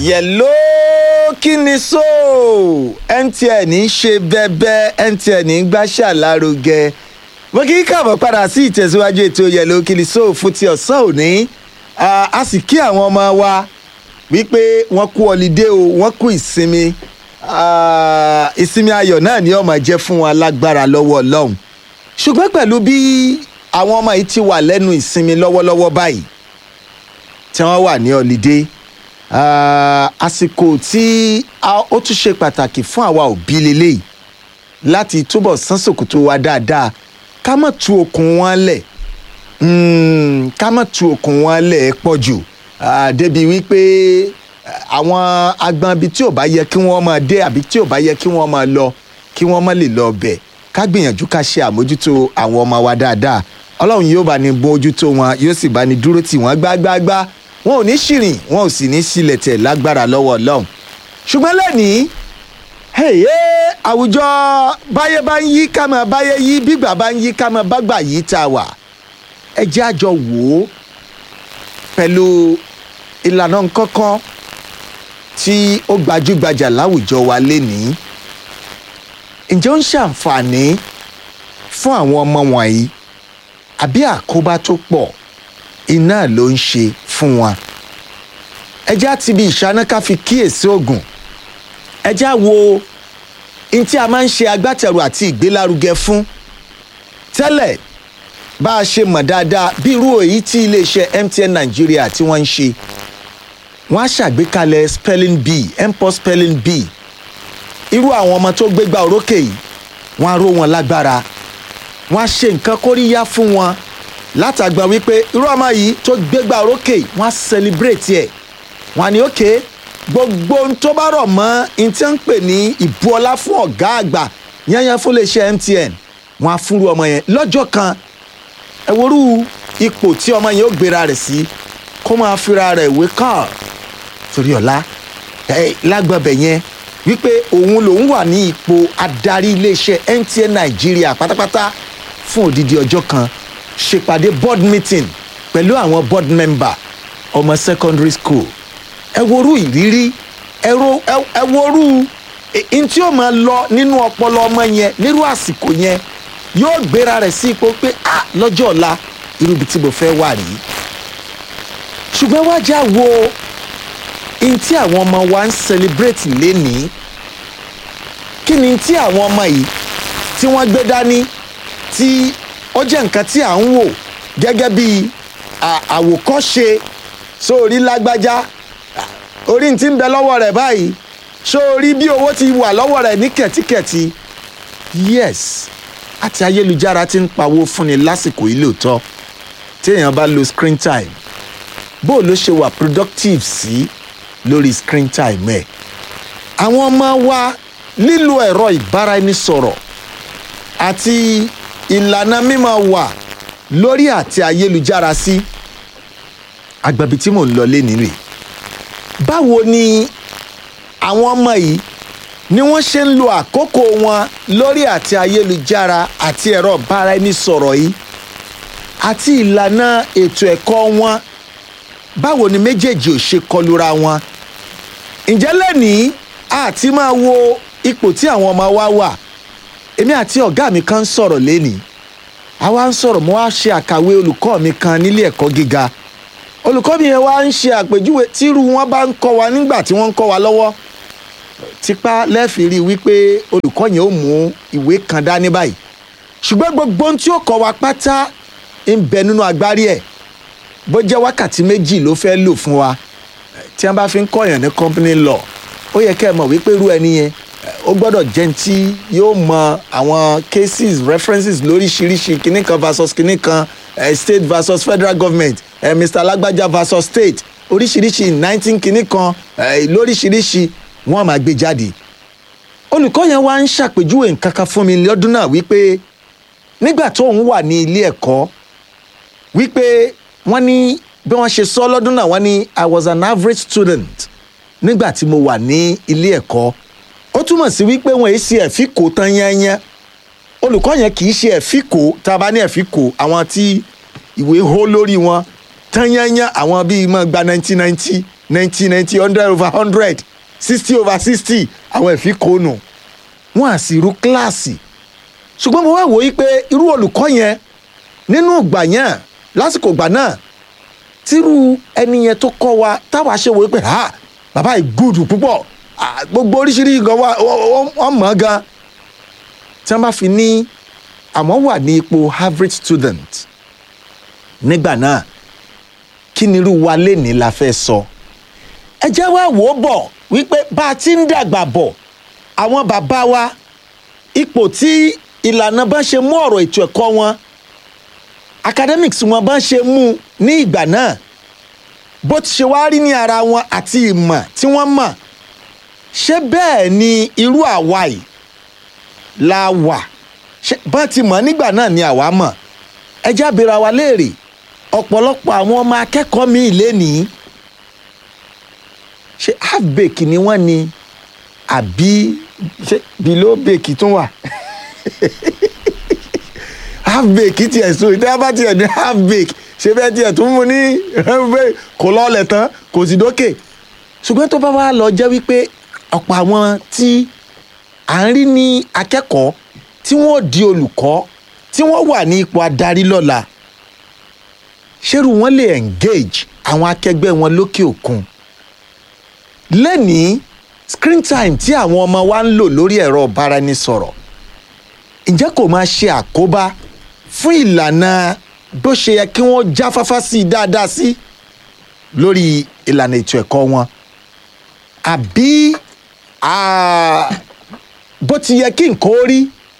yẹ̀ló kí ni so mtn ń ṣe bẹ́bẹ́ mtn ń gbàṣà lárugẹ mo kì í kàbọ̀ padà sí ìtẹ̀síwájú ètò yẹ̀ló kí ni so fún ti ọ̀sán òní Ah, a sì kí àwọn ọmọ wa wípé wọ́n kú ọlídé o wọ́n kú ìsinmi Ah, ìsinmi ayọ̀ náà ni ó máa jẹ́ fún wọn lágbára lọ́wọ́ ọlọ́run ṣùgbọ́n pẹ̀lú bí àwọn ọmọ yìí ti wà lẹ́nu ìsinmi lọ́wọ́lọ́wọ́ báyìí tí wọ́n wà ní ọlídé Ah, àsìkò tí a- ó tún ṣe pàtàkì fún àwa òbí lélẹ́yìí láti túbọ̀ sán sòkòtò wa dáadáa ká má tú okùn wọn lẹ̀ Mm, ká má tú okùn wọn lẹ̀ ẹ́ pọ̀ jù Ah, débi wípé ah, àwọn agbọn ibi tí ò bá yẹ kí wọ́n máa dé àbí tí ò bá yẹ kí wọ́n máa lọ kí wọ́n má lè lọ bẹ̀ ká gbìyànjú ká ṣe àmójútó àwọn ọmọ wa dáadáa ọlọ́run yóò bá ní bójútó wọn yóò sì bá ní dúró tì wọ́n gbágbáágbá wọn ò ní ṣìrìn wọn ò sì ní sílẹ̀ tẹ̀ lágbára lọ́wọ́ ọlọ́run ṣùgbọ́n lẹ́nìí hèyé àwùjọ báyé bá ń yí ká máa báyé yí bígbà bá ń yí ká máa bágbà yí tá a wà ẹ jẹ́ àjọ wò ó pẹ̀lú ìlànà kankan tí ó gbajúgbajà láwùjọ wa lénìí ǹjẹ́ ó ń ṣàǹfààní fún àwọn ọmọ wọ̀nyí àbí àkóbá tó pọ̀ iná ló ń ṣe fún wọn ẹ jẹ́ àti ibi ìṣáná ká fi kíyèsí oògùn ẹ jẹ́ á wo ohun tí a máa ń ṣe agbátẹrù àti ìgbélárugẹ fún tẹ́lẹ̀ bá a ṣe mọ̀ dáadáa bí irú èyí tí iléeṣẹ́ mtn nàìjíríà tí wọ́n ń ṣe wọ́n á ṣàgbékalẹ̀ spelling bee mpox spelling bee irú àwọn ọmọ tó gbégbá orókè yìí wọ́n á ró wọn lágbára wọ́n á ṣe nǹkan kóríyá fún wọn látàgbà wípé irú ọmọ yìí tó gbégbá orókè yìí wọ́n á celebrate ẹ̀ wọ́n á ní òkè gbogbo ohun tó bá rọ̀ mọ́ ohun tí wọ́n ń pè ní ìbu ọlá fún ọ̀gá àgbà yányán fún iléeṣẹ́ mtn wọ́n á fúnru ọmọ yẹn lọ́jọ́ kan ẹ worú ipò tí ọmọ yẹn ó gbéra rẹ̀ sí kó máa fira rẹ̀ wé kàn torí ọ̀la ẹ lágbàbẹ̀ yẹn wípé òun lòun wà ní ipò adarí iléeṣẹ́ mtn nàìjíríà pátápátá fún odidi ọjọ́ kan ṣèpàdé board meeting pẹ̀lú àwọn board member ọmọ secondary school ẹ worú ìrírí ẹ ro- ẹ- ẹ worú n tí ó máa lọ nínú ọpọlọ ọmọ yẹn nírú àsìkò yẹn yóò gbéra rẹ̀ sí ipò pé ah lọ́jọ́ ọ̀la irú ibi tí mo fẹ́ wà rí ṣùgbọ́n wá já wo n tí àwọn ọmọ wa ń celebrate lénìí kí ni tí àwọn ọmọ yìí tí wọ́n gbé dání tí ó jẹ́ nǹkan tí à ń wò gẹ́gẹ́ bí à- àwòkọ́ṣe sórí lágbájá orí ti ń bẹ lọ́wọ́ rẹ̀ báyìí sórí bí owó ti wà lọ́wọ́ rẹ̀ ní kẹ̀tíkẹ̀tí yes àti ayélujára ti ń pawó fúnni lásìkò yìí lóòótọ́ tí èèyàn bá lo screen time bó ló ṣe wà productive sí lórí screen time ẹ̀ àwọn ọmọ wa lílo ẹ̀rọ ìbáraẹnisọ̀rọ̀ àti ìlànà mímọ̀ wà lórí àti ayélujára sí agbábi tí mò ń lọ lénìí rè báwo ni àwọn ọmọ yìí ni wọ́n ṣe ń lo àkókò wọn lórí àti ayélujára àti ẹ̀rọ ìbáraẹnisọ̀rọ̀ yìí àti ìlànà ètò ẹ̀kọ́ wọn báwo ni méjèèjì ò ṣe kọlura wọn ǹjẹ́ lẹ́nìí àti máa wo ipò tí àwọn ọmọ wa wà èmi àti ọ̀gá mi kan ń sọ̀rọ̀ lẹ́nìí àwa ń sọ̀rọ̀ mo wá ṣe àkàwé olùkọ́ mi kan nílé ẹ̀kọ́ gíga olùkọ́ mi yẹn wá ń ṣe àpèjúwe tírú wọn bá ń kọ́ wa nígbà tí wọ́n ń kọ́ wa lọ́wọ́ tipa lẹ́ẹ̀fì rí i wípé olùkọ́ yẹn ó mú ìwé kan dání báyìí ṣùgbọ́n gbogbo ohun tí ó kọ́ wa pátá ń bẹ nínú agbárí ẹ̀ bó jẹ́ wákàtí méjì ló fẹ́ lò fún wa tí wọ́n bá fi ń kọ́yàn ní company law ó yẹ kẹ́ ẹ mọ̀ wípé irú ẹni yẹn eh, ó gbọ́dọ̀ jẹ́ ní tí yóò mọ àwọn cases references lóríṣiríṣi kinní kan versus kinní kan eh, state versus federal government eh, mr alágbájá versus state oríṣiríṣi nineteen kinní kan eh, lóríṣiríṣi wọ́n máa gbé jáde olùkọ́ yẹn wá ń ṣàpèjúwe nǹkan kan fún mi lọ́dún náà wípé nígbà tó ń wà ní ilé ẹ̀kọ́ wípé wọ́n ní bí wọ́n ṣe sọ lọ́dún náà wọ́n ní i was an average student nígbà tí mo wà ní ilé ẹ̀kọ́ ó túmọ̀ sí wípé wọ́n èé ṣe ẹ̀fíkò tán yányán olùkọ́ yẹn kì í ṣe ẹ̀fíkò tá a bá ní ẹ̀fíkò àwọn tí ìwé hó lórí wọn tán yányán àwọn bíi mọ́ gba nineteen ninety ninety ninety hundred over hundred sixty over sixty àwọn ẹ̀fí kónù wọ́n á sì rú kíláàsì ṣùgbọ́n mo wá wò ó pé irú olùkọ́ yẹn nínú ìgbà yẹn lásìkò ìgbà náà tírú ẹni yẹn tó kọ́ wa táwa ṣe wò ó pé ha bàbá yìí gùdù púpọ̀ ah, gbogbo oríṣiríṣi nǹkan wà wọ́n mọ̀ ọ́n gan tí wọ́n bá fi ní àwọn wà ní ipò average student nígbà náà kí ni irú wa lénìí la fẹ́ sọ ẹ jẹ́ wá wò ó bọ̀ wípé bá a ti ń dàgbà bọ̀ àwọn bàbá wa ipò tí ìlànà bá ṣe mú ọ̀rọ̀ ètò ẹ̀kọ́ wọn academics wọn bá ṣe mú ní ìgbà náà bó ti ṣe wá rí ní ara wọn àti ìmọ̀ tí wọ́n mọ̀ ṣé bẹ́ẹ̀ ni irú àwa yìí la wà ṣé bá ti mọ̀ nígbà náà ni àwa mọ̀ ẹ jábìra wa léèrè ọ̀pọ̀lọpọ̀ àwọn ọmọ akẹ́kọ̀ọ́ mi lénìí ṣé half bake ni wọ́n ni àbí ṣé below bake tún wà half bake tiẹ̀ so ìdá bá tiẹ̀ ní half bake ṣé bẹ́ẹ̀ tiẹ̀ tún mú ní kò lọ́ọ̀lẹ̀ tán kò sì dókè ṣùgbọ́n tó bá wá lọ jẹ́ wípé ọ̀pọ̀ àwọn tí à ń rí ní akẹ́kọ̀ọ́ tí wọ́n di olùkọ́ tí wọ́n wà ní ipò adarí lọ́la ṣérù wọn lè engage àwọn akẹgbẹ́ wọn lókè òkun lẹ́nìí screen time tí àwọn ọmọ wa ń lò lórí ẹ̀rọ ìbáraẹnisọ̀rọ̀ ǹjẹ́ kò máa ṣe àkóbá fún ìlànà bó ṣe yẹ kí wọ́n jáfáfá sí i dáadáa sí lórí ìlànà ètò ẹ̀kọ́ wọn àbí bó ti yẹ kí nǹkan ó rí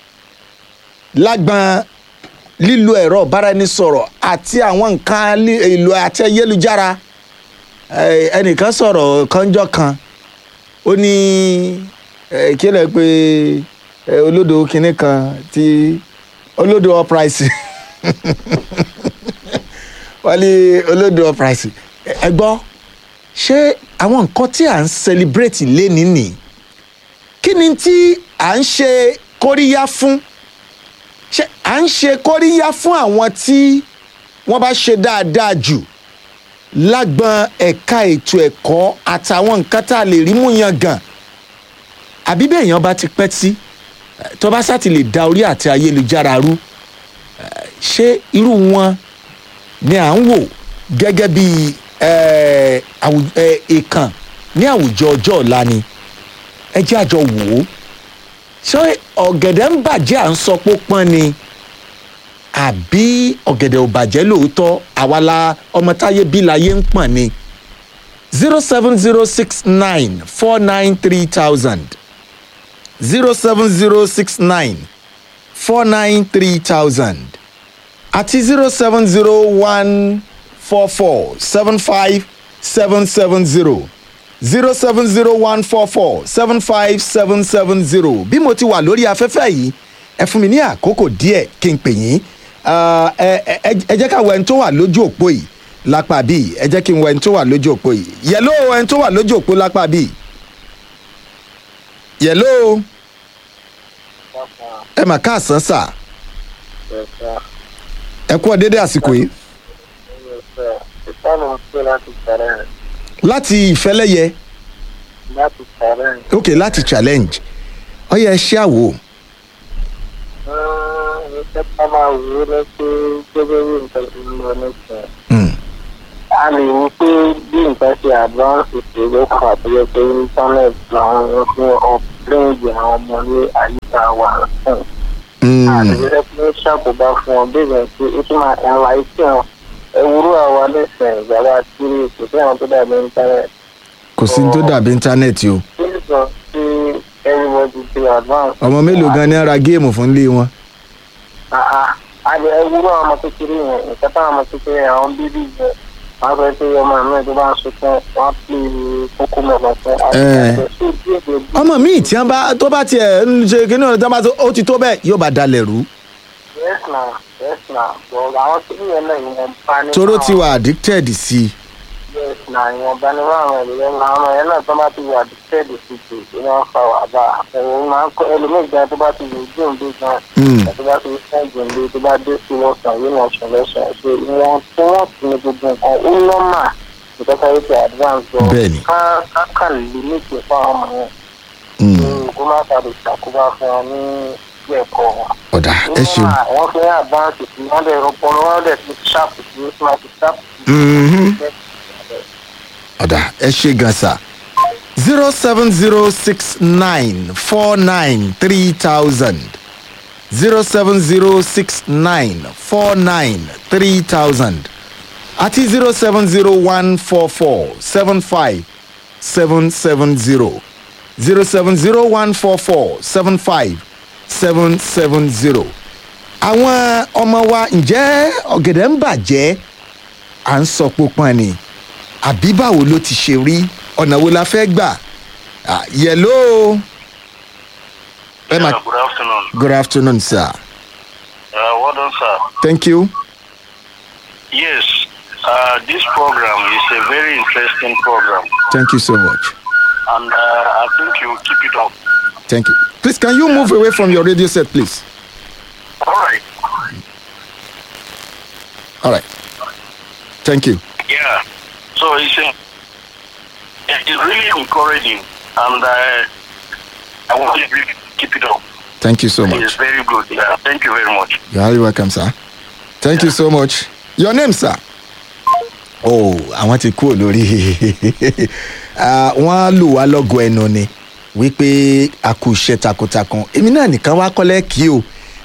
lágbọn lílo ẹ̀rọ ìbáraẹnisọ̀rọ̀ àti àwọn nǹkan èlò àti ayélujára ẹnìkan sọ̀rọ̀ kánjọ́ kan ó ní kí lè pe olódò kinní kan tí olódò uprise wọ́n ní olódò uprise ẹ gbọ́ ṣé àwọn nǹkan tí à ń celebrate lénìí nì kí ni tí à ń ṣe kóríyá fún ṣé à ń ṣe kóríyá fún àwọn tí wọ́n bá ṣe dáadáa jù lágbọn ẹ̀ka ètò ẹ̀kọ́ àtàwọn nǹkan tá a lè rí mú yan gan àbí bẹ́ẹ̀ yẹn bá ti pẹ́ sí tó bá sá ti lè da orí àti ayélujára rú ṣé irú wọn ni à ń wò gẹ́gẹ́ bí ìkàn ní àwùjọ ọjọ́ ọ̀la ni ẹ jẹ́ àjọ wò ó ṣé ọ̀gẹ̀dẹ̀ ń bàjẹ́ à ń sọ pé ó pọ́n ni àbí ọ̀gẹ̀dẹ̀ ò bàjẹ́ lóòótọ́ àwa la ọmọ táyé bí láyé ń pọ̀n ni zero seven zero six nine four nine three thousand zero seven zero six nine four nine three thousand àti zero seven zero one four four seven five seven seven zero zero seven zero one four four seven five seven seven zero bí mo ti wà lórí afẹ́fẹ́ yìí ẹ fún mi ní àkókò díẹ̀ kí n pè yín ẹ jẹ́ ká wọ ẹni tó wà lójú òpó yìí lápá bíi ẹ jẹ́ kí n wọ ẹni tó wà lójú òpó yìí yẹ̀ló ẹni tó wà lójú òpó lápá bíi yẹ̀ló ẹ mà káàsán sà ẹ kú ọ dédé àsìkò yìí láti ìfẹ́lẹ́yẹ láti challenge. ok láti challenge ó yẹ ṣé àwò iṣẹ́ tá máa wù ú ní pé gẹ́gẹ́ bí nǹkan ti ń lọ nísìnyí. Hmm. a lè ní pé bí nǹkan ṣe advance ṣe ló fà tó yẹ pé internet làwọn ohun tí ọ̀pẹ́ǹdì àwọn ọmọ ní àyíká wà fún. Hmm. àtẹ̀jẹ́ pé ó ṣàkóbá fún ọ bí ìgbà tí ó tún máa ẹ̀rọ àìsí wọn ewúro àwa nísìnyí ìgbàlá tí kò sí àwọn tó dàbí internet. kò sí ní tó dàbí íńtánẹ́ẹ̀tì o kí ló sọ sí everybody ti advance. ọmọ mélòó gan ni ara géèmù fún ilé wọn. àgbẹ̀ ewúrọ̀ ọmọ kékeré yẹn nǹkan táwọn ọmọ kékeré yẹn àwọn bíbí yẹn wọ́n sọ pé ọmọ mi tó bá ń sunkún wọ́n á pè é kókó mọ̀mọ́ fún Eh. àgbẹ̀ ọmọ míì tí wọn bá tó bá tiẹ̀ ń ṣe kíní ọ̀rọ̀ tí wọn bá tó ó ti tó bẹ́ẹ̀ yóò bá dalẹ̀ rú yes na yes na but àwọn kékeré yẹn náà ìwọ̀n bá ní. toró ti wà addicted sí i. yes na ìwọ̀n bá ní fún àwọn ènìyàn náà àwọn yẹn náà tó bá ti wà dìtẹ́ẹ̀dì sí ti ìní wọn fa wàhálà ẹ̀rọ máa ń kọ́ ẹlòmíì gan tó bá ti lè dùn bí gan Hmm. tó bá ti sẹ́ǹdì ní tó bá dé sí wọ́sàn yóò náà sùn lọ́sàn ṣe ìwọ̀n tó wọ́n ti ní gbogbo nǹkan ó nọ́mà ìtọ́ka yìí ti advance lọ Bẹ́ẹ̀ni. ká ká kà limit fún àwọn ọmọ yẹn Mm, kí kó má sáré ṣàkóbá fún wọn ní ilé ẹ̀kọ́ wọn. ọ̀dà ẹ ṣeun. wọ́n fẹ́ advance sí wọ́n dẹ̀ ọpọlọ wọn dẹ̀ ti sharp sí smart sharp Mhm. sí. ọ̀dà ẹ ṣe gan sa zero seven zero six nine four nine three thousand zero seven zero six nine four nine three thousand àti zero seven zero one four four seven five seven seven zero zero seven zero one four four seven five seven seven zero. àwọn ọmọ wa ǹjẹ́ ọ̀gẹ̀dẹ̀ ń bàjẹ́ à ń sọ pópọn ni àbí báwo ló ti ṣe rí ọ̀nà wo la fẹ́ gbà Ah, yẹ̀ló ẹ Yeah, ma good afternoon. good afternoon sir Uh, well done, sir. thank you Yes, uh, this program is a very interesting program, thank you so much and uh, I think you keep it up. thank you please can you move away from your radio set please All right. all right thank you Yeah. So it's, uh, it's really encouraging, and uh, I want you to keep it up. thank you so It's much very good. Yeah. Thank you very much. you are highly welcome sir thank you so much your name sir oh àwọn ti kúrò lórí Ah, wọ́n á lù wá lọ́gọ̀ ẹnu ni wípé a kú iṣẹ́ takuntakun èmi náà nìkan wá kọ́lẹ́ kí o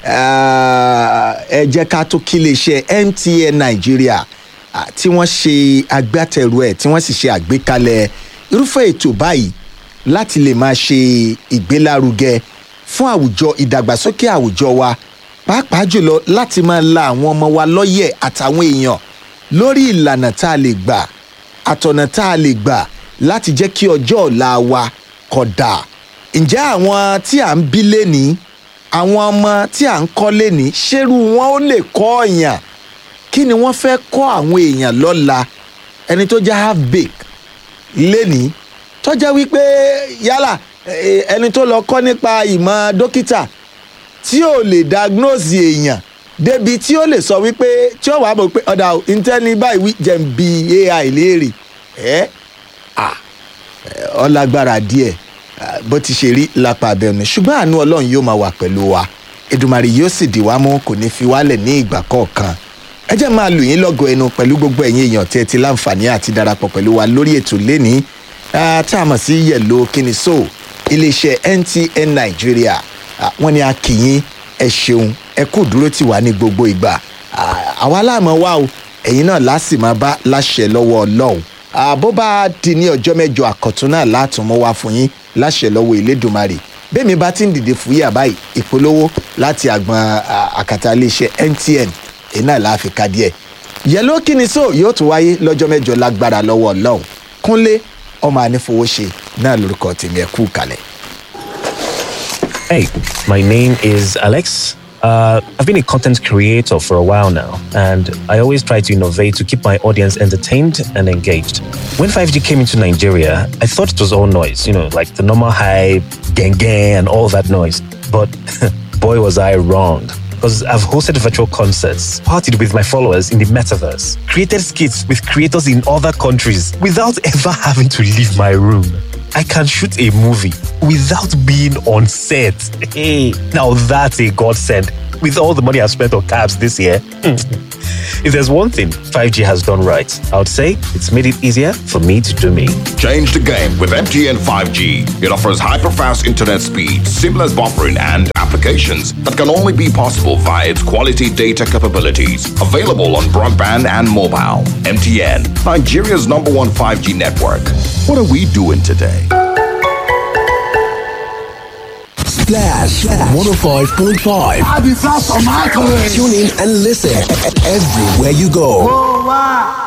Ah, ẹ jẹ́ ká tó kí iléeṣẹ́ mtn nàìjíríà ah, tí wọ́n ṣe agbátẹrù ẹ̀ tí wọ́n sì ṣe àgbékalẹ̀ irúfẹ́ ètò báyìí láti lè máa ṣe ìgbélárugẹ fún àwùjọ ìdàgbàsókè àwùjọ wa pàápàá jùlọ láti máa la àwọn ọmọ wa lọ́yẹ̀ àtàwọn èèyàn lórí ìlànà tá a lè gbà àtọ̀nà tá a lè gbà láti jẹ́ kí ọjọ́ ọ̀la wa kódà ǹjẹ́ àwọn tí à ń bí lénìí àwọn ọmọ tí à ń kọ́ lénìí ṣerú wọn ó lè kọ́ ọ̀yàn kí ni wọ́n fẹ́ kọ́ àwọn èèyàn lọ́la ẹni tó jẹ́ half bake lénìí tọ́já wípé yálà eh, ẹni tó lọ kọ́ nípa ìmọ̀ dókítà tí ò lè diagnose èèyàn débi tí ó lè sọ wípé tí ó wàá mọ̀ pé ọ̀dà ìtẹ́ni báyìí wí jẹ́ ń bi ai léèrè ẹ́ à ọlágbára díẹ̀ ah, bó ti ṣe rí lápá abẹ́nu ṣùgbọ́n àánú ọlọ́run yóò máa wà pẹ̀lú wa èdùmàrè yóò sì dì wá mú kò ní fi wálẹ̀ ní ìgbà kọ̀ọ̀kan ẹ jẹ́ máa lù yín lọ́gọ̀ ẹnu pẹ̀lú gbogbo ẹ̀yin èèyàn tí ẹ ti láǹfààní àti darapọ̀ pẹ̀lú wa lórí ètò lénìí ah, tá a mọ̀ sí yẹ̀lò kíni so iléeṣẹ́ ntn nàìjíríà Ah, wọ́n ní a kì yín ẹ ṣeun ẹ kú dúró tì wá ní gbogbo ìgbà Ah, àwa láàmú wa o ẹ̀yin náà lásì máa bá láṣẹ lọ́wọ́ ọlọ́run Ah, bó bá di ní ọjọ́ mẹ́jọ àkọ́tún náà látùmọ̀ wá fún yín láṣẹ lọ́wọ́ ìlédùmarè bẹ́ẹ̀ mi bá ti ń dìde fúyà báyìí ìpolówó láti àgbọn ah, àkàtà iléeṣẹ́ mtn èyí náà láàfin ká díẹ̀ yẹ̀ló kíni so yóò tún wáyé lọ́jọ́ mẹ́jọ lágbára lọ́wọ́ ọlọ́run kúnlé ọmọ anífowóṣe náà lórúkọ tèmi ẹ̀ kú kalẹ̀. Hey, my name is Alex. Uh, I've been a content creator for a while now, and I always try to innovate to keep my audience entertained and engaged. When 5G came into Nigeria, I thought it was all noise, you know, like the normal hype, gang gang, and all that noise. But boy, was I wrong. Because I've hosted virtual concerts, partied with my followers in the metaverse, created skits with creators in other countries without ever having to leave my room. I can shoot a movie without being on set. Hey, now that's a godsend. With all the money I've spent on cabs this year, if there's one thing 5G has done right, I would say it's made it easier for me to do me. Change the game with MTN 5G. It offers hyper-fast internet speed, seamless buffering, and applications that can only be possible via its quality data capabilities. Available on broadband and mobile. MTN, Nigeria's number one 5G network. What are we doing today? Splash 105.5. I'll be fast on my career. Tune in and listen everywhere you go. Oh, wow.